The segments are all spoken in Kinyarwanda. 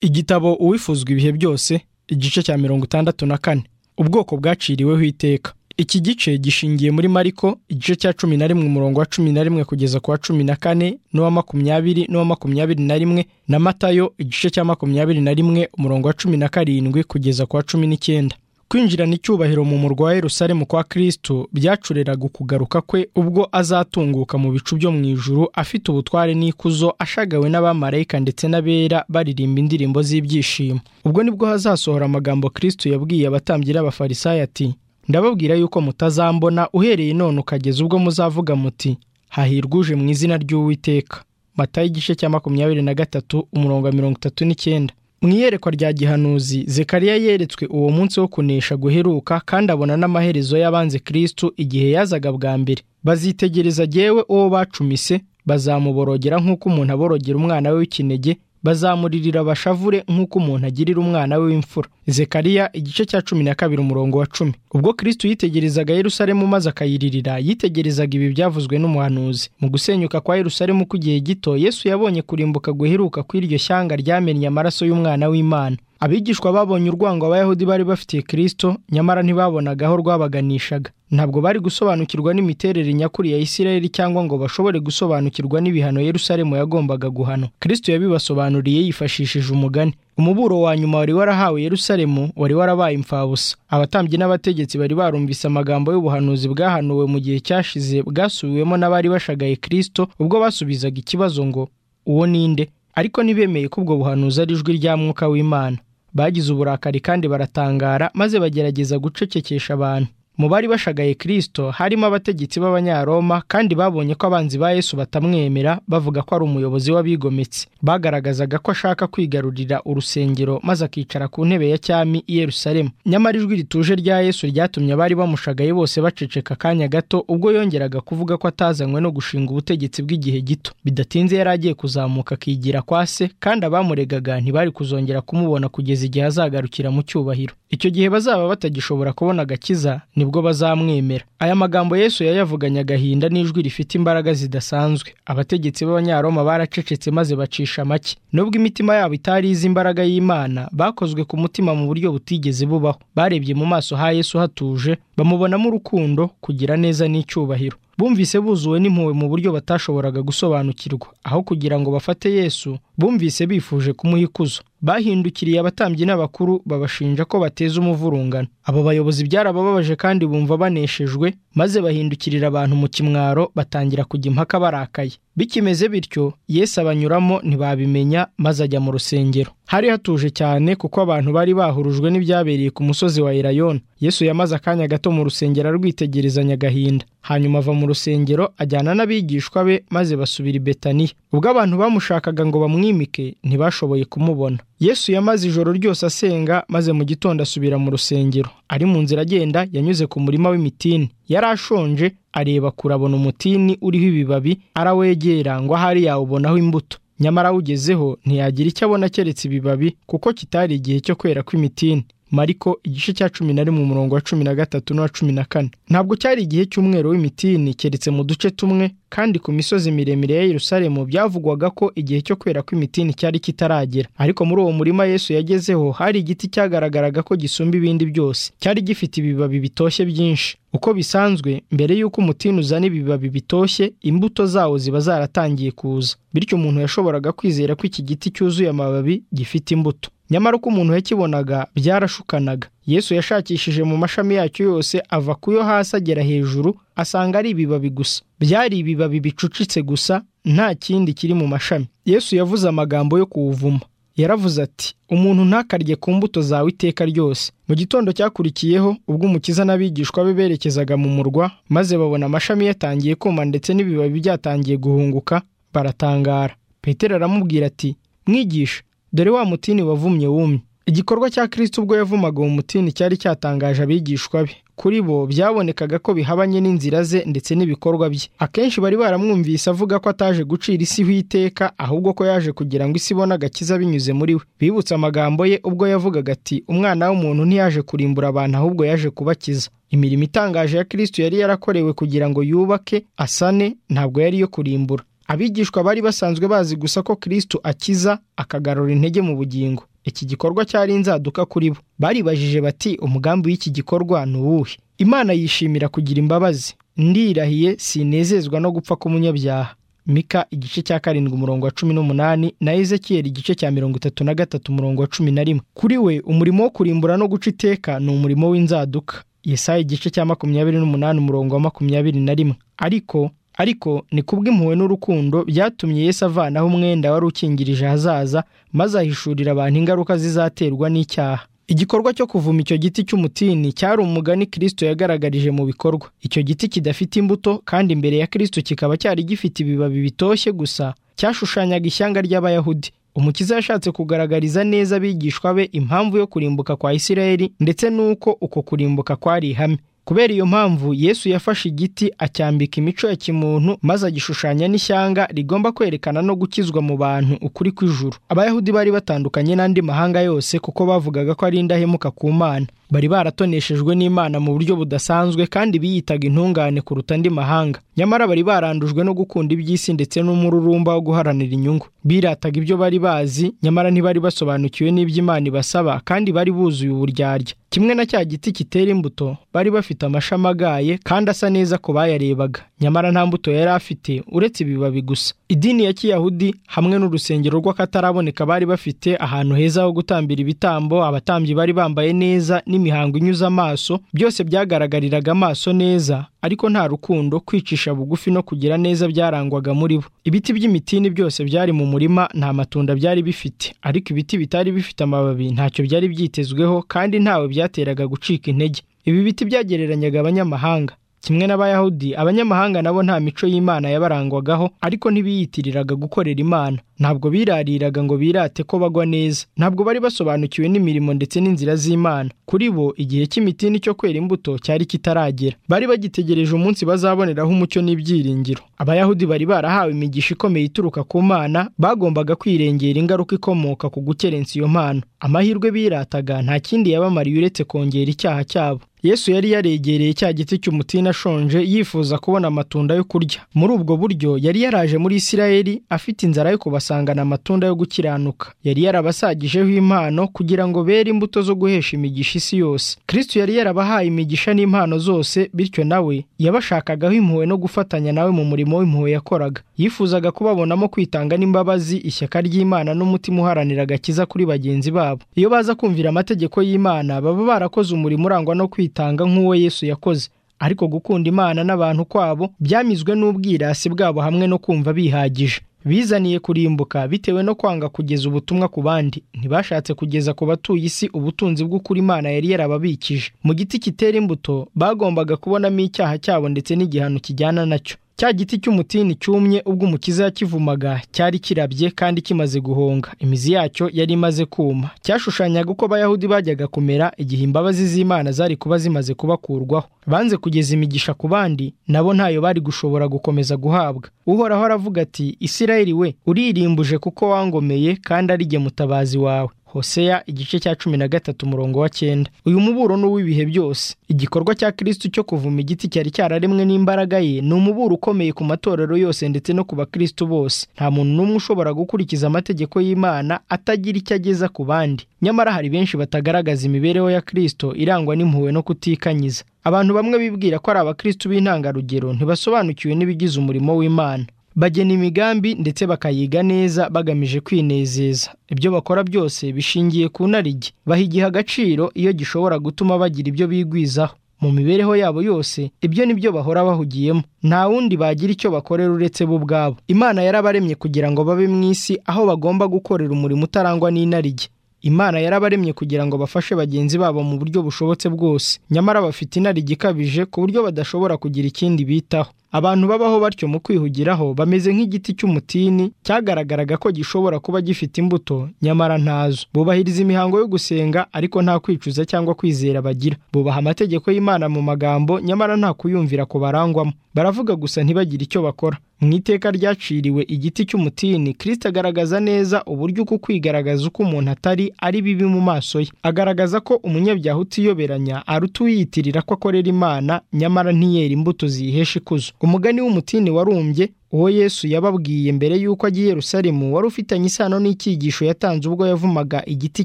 igitabo uwifuzwa ibihe byose igice cya mirongo itandatu na kane ubwoko bwaciriweho iteka iki gice gishingiye muri mariko igice cya cumi na rimwe umurongo wa cumi na rimwe kugeza ku wa cumi na kane n'uwa makumyabiri n'uwa makumyabiri na rimwe na matayo igice cya makumyabiri na rimwe umurongo wa cumi na karindwi kugeza ku wa cumi n'icyenda kwinjirana icyubahiro mu murwa wa Yerusalemu kwa Kristo byacureraga ukugaruka kwe ubwo azatunguka mu bicu byo mu ijuru afite ubutware n'ikuzo ashagawe n'abamarayika ndetse n'abera baririmba indirimbo z'ibyishimo ubwo nibwo hazasohora amagambo Kristo yabwiye abatambyi n'abafarisayo ati ndababwira yuko mutazambona uhereye none ukageza ubwo muzavuga muti hahirwa uje mu izina ry'uwiteka matayo igice cya makumyabiri na gatatu umurongo wa mirongo itatu n'icyenda mu iyerekwa rya gihanuzi zekariya yeretswe uwo munsi wo kunesha guheruka kandi abona n'amaherezo y'abanze kristu igihe yazaga bwa mbere bazitegereza jyewe uwo bacumise bazamuborogera nk'uko umuntu aborogera umwana we w'ikinege bazamuririra bashavure nk'uko umuntu agirira umwana we w'imfura zekariya igice cya cumi na kabiri umurongo wa cumi ubwo kristu yitegerezaga yerusalemu maze akayiririra yitegerezaga ibi byavuzwe n'umuhanuzi mu gusenyuka kwa yerusalemu kw'igihe gito yesu yabonye kurimbuka guheruka kw'iryo shyanga ryamennye amaraso y'umwana w'imana abigishwa babonye urwango abayahudi bari bafitiye kristo nyamara ntibabonaga aho rwabaganishaga ntabwo bari gusobanukirwa n'imiterere nyakuri ya isirayeli cyangwa ngo bashobore gusobanukirwa n'ibihano yerusalemu yagombaga guhana kristo yabibasobanuriye yifashishije umugani umuburo wa nyuma wari warahawe yerusalemu wari warabaye imfabusa abatambyi n'abategetsi bari barumvise amagambo y'ubuhanuzi bwahanuwe mu gihe cyashize bwasubiwemo n'abari bashagaye kristo ubwo basubizaga ikibazo ngo uwo ni nde ariko ntibemeye ko ubwo buhanuzi ari ijwi rya mwuka w'imana bagize uburakari kandi baratangara maze bagerageza gucecekesha abantu mu bari bashagaye kristo harimo abategetsi b'abanyaroma kandi babonye ko abanzi ba yesu batamwemera bavuga ko ari umuyobozi w'abigometse bagaragazaga ko ashaka kwigarurira urusengero maze akicara ku ntebe ya cyami i yerusalemu nyamara ijwi rituje rya yesu ryatumye abari bamushagaye bose baceceka akanya gato ubwo yongeraga kuvuga ko atazanywe no gushinga ubutegetsi bw'igihe gito bidatinze yari agiye kuzamuka akigira kwa se kandi abamuregaga ntibari kuzongera kumubona kugeza igihe azagarukira mu cyubahiro icyo gihe bazaba batagishobora kubona agakiza nibwo bazamwemera aya magambo yesu yayavuganye agahinda n'ijwi rifite imbaraga zidasanzwe abategetsi b'abanyaroma baracecetse maze bacisha make nubwo imitima yabo itari izi imbaraga y'imana bakozwe ku mutima mu buryo butigeze bubaho barebye mu maso ha yesu hatuje bamubonamo urukundo kugira neza n'icyubahiro bumvise buzuwe n'impuhwe mu buryo batashoboraga gusobanukirwa aho kugira ngo bafate yesu bumvise bifuje kumuha ikuzo bahindukiriye abatambyi n'abakuru babashinja ko bateza umuvurungano abo bayobozi byarabababaje kandi bumva baneshejwe maze bahindukirira abantu mu kimwaro batangira kujya impaka barakaye bikimeze bityo yesu abanyuramo ntibabimenya maze ajya mu rusengero hari hatuje cyane kuko abantu bari bahurujwe n'ibyabereye ku musozi wa erayoni yesu yamaze akanya gato mu rusengero arwitegerezanya agahinda hanyuma ava mu rusengero ajyana n'abigishwa be maze basubira i betaniya ubwo abantu bamushakaga ngo bamwimike ntibashoboye kumubona yesu yamaze ijoro ryose asenga maze mu gitondo asubira mu rusengero ari mu nzira agenda yanyuze ku murima w'imitini yari ashonje areba kurabona umutini uriho ibibabi arawegera ngo ahari yawubonaho imbuto nyamara awugezeho ntiyagira icyo abona keretse ibibabi kuko kitari igihe cyo kwera kw'imitini mariko igice cya cumi na rimwe umurongo wa cumi na gatatu n'uwa cumi na kane ntabwo cyari igihe cy'umwero w'imitini keretse mu duce tumwe kandi ku misozi miremire ya Yerusalemu byavugwaga ko igihe cyo kwera kw'imitini cyari kitaragera ariko muri uwo murima Yesu yagezeho hari igiti cyagaragaraga ko gisumba ibindi byose cyari gifite ibibabi bitoshye byinshi uko bisanzwe mbere y'uko umutini uzana ibibabi bitoshye imbuto zawo ziba zaratangiye kuza bityo umuntu yashoboraga kwizera ko iki giti cyuzuye amababi gifite imbuto nyamara uko umuntu yakibonaga byarashukanaga yesu yashakishije mu mashami yacyo yose ava ku yo hasi agera hejuru asanga ari ibibabi gusa byari ibibabi bicucitse gusa nta kindi kiri mu mashami yesu yavuze amagambo yo kuwuvuma yaravuze ati umuntu ntakarye ku mbuto zawe iteka ryose mu gitondo cyakurikiyeho ubwo umukiza n'abigishwa be berekezaga mu murwa maze babona amashami yatangiye kuma ndetse n'ibibabi byatangiye guhunguka baratangara petero aramubwira ati mwigisha dore wa mutini wavumye wumye igikorwa cya kirisiti ubwo yavumaga uwo mutini cyari cyatangaje abigishwa be kuri bo byabonekaga ko bihabanye n'inzira ze ndetse n'ibikorwa bye akenshi bari baramwumvise avuga ko ataje gucira isi iteka ahubwo ko yaje kugira ngo isi ibone agakiza binyuze muri we bibutse amagambo ye ubwo yavugaga ati umwana w'umuntu ntiyaje kurimbura abantu ahubwo yaje kubakiza imirimo itangaje ya kirisiti yari yarakorewe kugira ngo yubake asane ntabwo yari iyo kurimbura abigishwa bari basanzwe bazi gusa ko kirisito akiza akagarura intege mu bugingo iki gikorwa cyari inzaduka kuri bo baribajije bati umugambi w'iki gikorwa ni uwuhe imana yishimira kugira imbabazi ndirahiye sinezezwa no gupfa k'umunyabyaha mika igice cya karindwi umurongo wa cumi n'umunani na ezekiyeli igice cya mirongo itatu na gatatu umurongo wa cumi na rimwe kuri we umurimo wo kurimbura no guca iteka ni umurimo w'inzaduka yesaya igice cya makumyabiri n'umunani umurongo wa makumyabiri na rimwe ariko ariko ni kubw'impuhwe n'urukundo byatumye Yesu avanaho umwenda wari ukingirije ahazaza maze ahishurira abantu ingaruka zizaterwa n'icyaha igikorwa cyo kuvuma icyo giti cy'umutini cyari umugani kirisito yagaragarije mu bikorwa icyo giti kidafite imbuto kandi imbere ya kirisito kikaba cyari gifite ibibabi bitoshye gusa cyashushanyaga ishyanga ry'abayahudi umukiza yashatse kugaragariza neza abigishwa be impamvu yo kurimbuka kwa isirayeli ndetse n'uko uko kurimbuka kwari ihame kubera iyo mpamvu yesu yafashe igiti acyambika imico ya kimuntu maze agishushanya n'ishyanga rigomba kwerekana no gukizwa mu bantu ukuri kw'ijuru abayahudi bari batandukanye n'andi mahanga yose kuko bavugaga ko ari indahemuka ku mana bari baratoneshejwe n'imana mu buryo budasanzwe kandi biyitaga intungane kuruta andi mahanga nyamara bari barandujwe no gukunda iby'isi ndetse n'umururumba wo guharanira inyungu birataga ibyo bari bazi nyamara ntibari basobanukiwe n'iby'imana ibasaba kandi bari buzuye uburyarya kimwe na cya giti kitera imbuto bari bafite amashami agaye kandi asa neza ku bayarebaga nyamara nta mbuto yari afite uretse ibibabi gusa idini ya kiyahudi hamwe n'urusengero rw'akataraboneka bari bafite ahantu heza ho gutambira ibitambo abatambyi bari bambaye neza n'imihango inyuze amaso byose byagaragariraga amaso neza ariko nta rukundo kwicisha bugufi no kugira neza byarangwaga muri bo ibiti by'imitini byose byari mu murima nta matunda byari bifite ariko ibiti bitari bifite amababi ntacyo byari byitezweho kandi ntawe byateraga gucika intege ibi biti byagereranyaga abanyamahanga kimwe n'abayahudi abanyamahanga nabo nta mico y'imana yabarangwagaho ariko ntibiyitiriraga gukorera imana ntabwo birariraga ngo birate ko bagwa neza ntabwo bari basobanukiwe n'imirimo ndetse n'inzira z'imana kuri bo igihe cy'imitini cyo kwera imbuto cyari kitaragera bari bagitegereje umunsi bazaboneraho umucyo n'ibyiringiro abayahudi bari barahawe imigisha ikomeye ituruka ku mana bagombaga kwirengera ingaruka ikomoka ku gukerensa iyo mpano amahirwe birataga nta kindi yabamariye uretse kongera icyaha cyabo yesu yari yaregereye cya giti cy'umutini ashonje yifuza kubona amatunda yo kurya muri ubwo buryo yari yaraje muri isirayeli afite inzara yo kubasangana amatunda yo gukiranuka yari yarabasagijeho impano kugira ngo bere imbuto zo guhesha imigisha isi yose kristo yari yarabahaye imigisha n'impano zose bityo nawe yabashakagaho impuhwe no gufatanya nawe mu murimo w'impuhwe yakoraga yifuzaga kubabonamo kwitanga n'imbabazi ishyaka ry'imana n'umutima uharanira agakiza kuri bagenzi babo iyo baza kumvira amategeko y'imana baba barakoze umurimo urangwa no kwitanga kwitanga nk'uwo Yesu yakoze ariko gukunda Imana n'abantu kwabo byamizwe n'ubwirasi bwabo hamwe no kumva bihagije bizaniye kurimbuka bitewe no kwanga kugeza ubutumwa ku bandi ntibashatse kugeza ku batuye isi ubutunzi bw'ukuri Imana yari yarababikije mu giti kitera imbuto bagombaga kubonamo icyaha cyabo ndetse n'igihano kijyana nacyo cya giti cy'umutini cyumye ubwo umukiza yakivumaga cyari kirabye kandi kimaze guhonga imizi yacyo yari imaze kuma cyashushanyaga uko abayahudi bajyaga kumera igihe imbabazi z'imana zari kuba zimaze kubakurwaho banze kugeza imigisha ku bandi nabo ntayo bari gushobora gukomeza guhabwa uhoraho aravuga ati isirayeli we uririmbuje kuko wangomeye kandi ari jye mutabazi wawe hoseya igice cya cumi na gatatu umurongo wa cyenda uyu muburo ni uw'ibihe byose igikorwa cya kirisitu cyo kuvuma igiti cyari cyararemwe n'imbaraga ye ni umuburo ukomeye ku matorero yose ndetse no ku bakirisitu bose nta muntu n'umwe ushobora gukurikiza amategeko y'imana atagira icyo ageza ku bandi nyamara hari benshi batagaragaza imibereho ya kirisito irangwa n'impuhwe no kutikanyiza abantu bamwe bibwira ko ari abakirisitu b'intangarugero ntibasobanukiwe n'ibigize umurimo w'imana bagena imigambi ndetse bakayiga neza bagamije kwinezeza ibyo bakora byose bishingiye ku narige baha igihe agaciro iyo gishobora gutuma bagira ibyo bigwizaho mu mibereho yabo yose ibyo ni byo bahora bahugiyemo nta wundi bagira icyo bakorera uretse bo ubwabo imana yarabaremye kugira ngo babe mu isi aho bagomba gukorera umurimo utarangwa n'inarijye imana yarabaremye kugira ngo bafashe bagenzi babo mu buryo bushobotse bwose nyamara bafite inarijye ikabije ku buryo badashobora kugira ikindi bitaho abantu babaho batyo mu kwihugiraho bameze nk'igiti cy'umutini cyagaragaraga ko gishobora kuba gifite imbuto nyamara ntazo bubahiriza imihango yo gusenga ariko nta kwicuza cyangwa kwizera bagira bubaha amategeko y'imana mu magambo nyamara nta kuyumvira ku barangwamo baravuga gusa ntibagire icyo bakora mu iteka ryaciriwe igiti cy'umutini kirisita agaragaza neza uburyo uko kwigaragaza uko umuntu atari ari bibi mu maso ye agaragaza ko umunyabyaha utiyoberanya aruta uwiyitirira ko akorera imana nyamara ntiyera imbuto ziyihesha ikuzo umugani w'umutini warumbye uwo yesu yababwiye mbere y'uko ajya i yerusalemu wari ufitanye isano n'icyigisho yatanze ubwo yavumaga igiti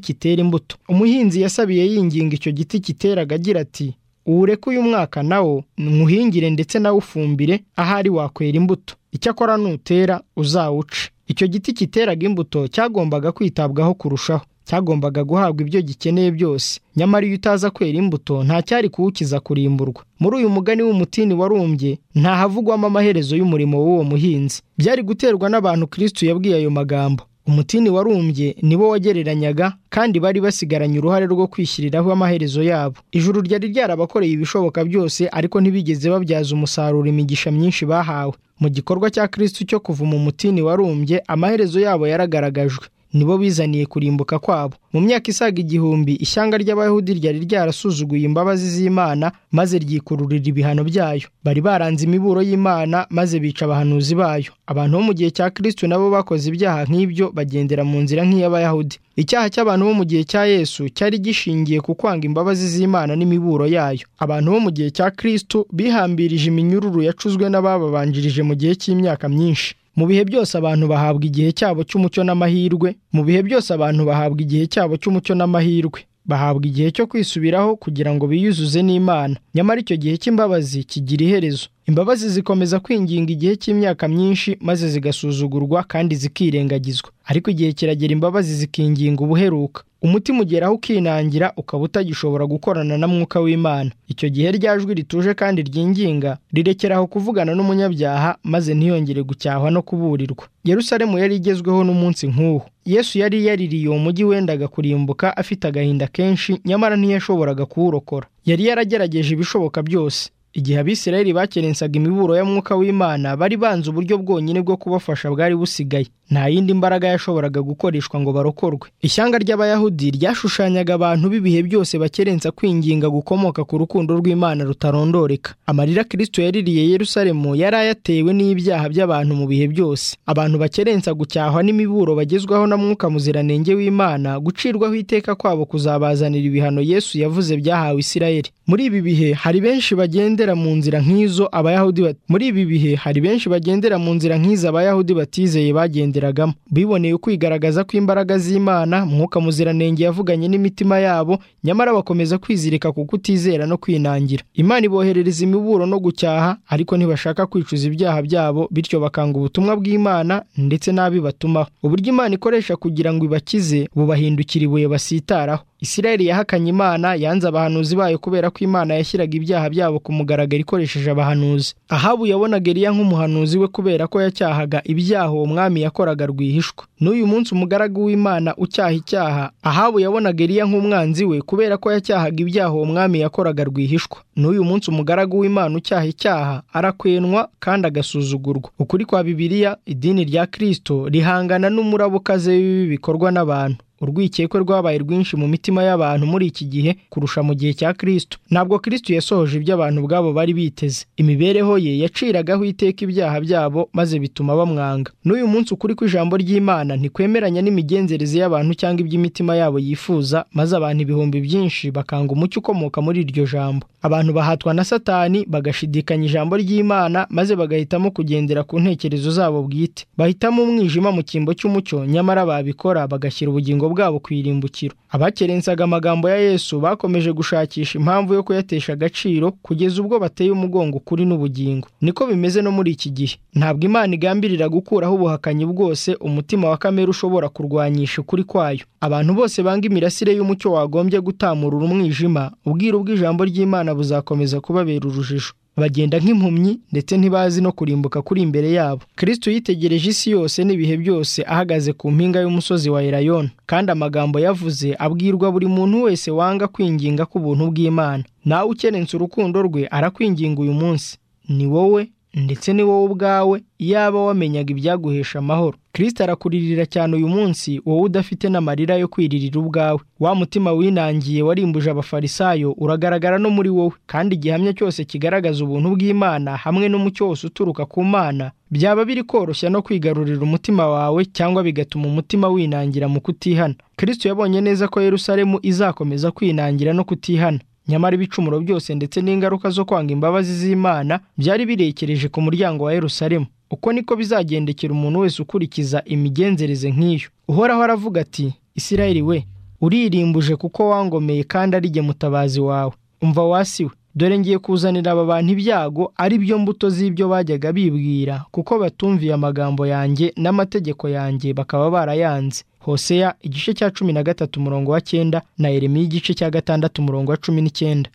kitera imbuto umuhinzi yasabiye yinginga icyo giti kiteraga agira ati uwureke uyu mwaka nawo nywuhingire ndetse nawe ufumbire ahari wakwera imbuto icyakora nutera uzawuce icyo giti kiteraga imbuto cyagombaga kwitabwaho kurushaho cyagombaga guhabwa ibyo gikeneye byose nyamara iyo utaza kwera imbuto nta cyari kuwukiza kurimburwa muri uyu mugani w'umutini warumbye ntahavugwamo amaherezo y'umurimo w'uwo muhinzi byari guterwa n'abantu kirisitu yabwiye ayo magambo umutini warumbye nibo wagereranyaga kandi bari basigaranye uruhare rwo kwishyiriraho amaherezo yabo ijuru ryari ryarabakoreye ibishoboka byose ariko ntibigeze babyaza umusaruro imigisha myinshi bahawe mu gikorwa cya kirisitu cyo kuvuma umutini warumbye amaherezo yabo yaragaragajwe nibo bizaniye kurimbuka kwabo mu myaka isaga igihumbi ishyanga ry'abayahudi ryari ryarasuzuguye imbabazi z'imana maze ryikururira ibihano byayo bari baranze imiburo y'imana maze bica abahanuzi bayo abantu bo mu gihe cya kristu nabo bakoze ibyaha nk'ibyo bagendera mu nzira nk'iy'abayahudi icyaha cy'abantu bo mu gihe cya yesu cyari gishingiye ku kwanga imbabazi z'imana n'imiburo yayo abantu bo mu gihe cya kristu bihambirije iminyururu yacuzwe n'abababanjirije mu gihe cy'imyaka myinshi mu bihe byose abantu bahabwa igihe cyabo cy'umucyo n'amahirwe mu bihe byose abantu bahabwa igihe cyabo cy'umucyo n'amahirwe bahabwa igihe cyo kwisubiraho kugira ngo biyuzuze n'imana nyamara icyo gihe cy'imbabazi kigira iherezo imbabazi zikomeza kwinginga igihe cy'imyaka myinshi maze zigasuzugurwa kandi zikirengagizwa ariko igihe kiragera imbabazi zikinginga ubuheruka umutima ugera aho ukinangira ukaba utagishobora gukorana na mwuka w'imana icyo gihe rya jwi rituje kandi ryinginga rirekeraho kuvugana n'umunyabyaha maze ntiyongere gucyahwa no kuburirwa yerusalemu yari igezweho n'umunsi nk'uwo yesu yari yaririye uwo mujyi wendaga kurimbuka afite agahinda kenshi nyamara ntiyashoboraga kuwurokora yari yaragerageje ibishoboka byose igihe abisirayeli bakerensaga imiburo ya mwuka w'imana bari banze uburyo bwonyine bwo kubafasha bwari busigaye nta yindi mbaraga yashoboraga gukoreshwa ngo barokorwe ishyanga ry'abayahudi ryashushanyaga abantu b'ibihe byose bakerensa kwinginga gukomoka ku rukundo rw'imana rutarondoreka amarira kirisito yaririye yerusalemu yari ayatewe n'ibyaha by'abantu mu bihe byose abantu bakerensa gucyahwa n'imiburo bagezwaho na mwuka muziranenge w'imana gucirwaho iteka kwabo kuzabazanira ibihano yesu yavuze byahawe isirayeli muri ibi bihe hari benshi bagenda mu nzira nk'izo abayahudi muri ibi bihe hari benshi bagendera mu nzira nk'izo abayahudi batizeye bagenderagamo biboneye ukwigaragaza kw'imbaraga z'imana mwuka muziranenge yavuganye n'imitima yabo nyamara bakomeza kwizirika ku kutizera no kwinangira imana iboherereza imiburo no gucyaha ariko ntibashaka kwicuza ibyaha byabo bityo bakanga ubutumwa bw'imana ndetse n'abibatumaho uburyo imana ikoresha kugira ngo ibakize bubahindukira ibuye basitaraho isirayeli yahakanye imana yanze abahanuzi bayo kubera ko imana yashyiraga ibyaha byabo ku mugaragaro ikoresheje abahanuzi ahabu yabonaga eriya nk'umuhanuzi we kubera ko yacyahaga ibyaha uwo mwami yakoraga rwihishwa n'uyu munsi umugaragu w'imana ucyaha icyaha ahabu yabonaga eriya nk'umwanzi we kubera ko yacyahaga ibyaha uwo mwami yakoraga rwihishwa n'uyu munsi umugaragu w'imana ucyaha icyaha arakwenwa kandi agasuzugurwa ukuri kwa bibiliya idini rya kirisito rihangana n'umuraba ukaze w'ibibi bikorwa n'abantu urwikekwe rwabaye rwinshi mu mitima y'abantu muri iki gihe kurusha mu gihe cya kirisito ntabwo kirisito yasohoje ibyo abantu ubwabo bari biteze imibereho ye yaciragaho iteka ibyaha byabo maze bituma bamwanga n'uyu munsi ukuri kw'ijambo ry'imana ntikwemeranya n'imigenzereze y'abantu cyangwa iby'imitima yabo yifuza maze abantu ibihumbi byinshi bakanga umucyo ukomoka muri iryo jambo abantu bahatwa na satani bagashidikanya ijambo ry'imana maze bagahitamo kugendera ku ntekerezo zabo bwite bahitamo umwijima mu cyimbo cy'umucyo nyamara babikora bagashyira ubugingo bwabo ku irimbukiro abakerensaga amagambo ya yesu bakomeje gushakisha impamvu yo kuyatesha agaciro kugeza ubwo bateye umugongo ukuri n'ubugingo niko bimeze no muri iki gihe ntabwo imana igambirira gukuraho ubuhakanyi bwose umutima wa kamere ushobora kurwanyisha ukuri kwayo abantu bose banga imirasire y'umucyo wagombye gutamurura umwijima ubwiru bw'ijambo ry'imana buzakomeza kubabera urujijo bagenda nk'impumyi ndetse ntibazi no kurimbuka kuri imbere yabo kristo yitegereje isi yose n'ibihe byose ahagaze ku mpinga y'umusozi wa erayoni kandi amagambo yavuze abwirwa buri muntu wese wanga kwinginga k'ubuntu bw'imana nawe ukerensa urukundo rwe arakwinginga uyu munsi ni wowe ndetse ni wowe ubwawe yaba wamenyaga ibyaguhesha amahoro kirisita arakuririra cyane uyu munsi wowe udafite n'amarira yo kwiririra ubwawe wa mutima winangiye warimbuje abafarisayo uragaragara no muri wowe kandi igihamya cyose kigaragaza ubuntu bw'imana hamwe n'umucyo wose uturuka ku mana byaba biri koroshya no kwigarurira umutima wawe cyangwa bigatuma umutima winangira mu kutihana kirisita yabonye neza ko yerusalemu izakomeza kwinangira no kutihana nyamara ibicumuro byose ndetse n'ingaruka zo kwanga imbabazi z'imana byari birekereje ku muryango wa yerusalemu uko niko bizagendekera umuntu wese ukurikiza imigenzereze nk'iyo uhoraho aravuga ati isirayeli we uririmbuje kuko wangomeye kandi ari jye mutabazi wawe umva wasi we dore ngiye kuzanira aba bantu ibyago ari byo mbuto z'ibyo bajyaga bibwira kuko batumviye amagambo yanjye n'amategeko yanjye bakaba barayanze hoseya igice cya cumi na gatatu umurongo wa cyenda na eremiya igice cya gatandatu umurongo wa cumi n'icyenda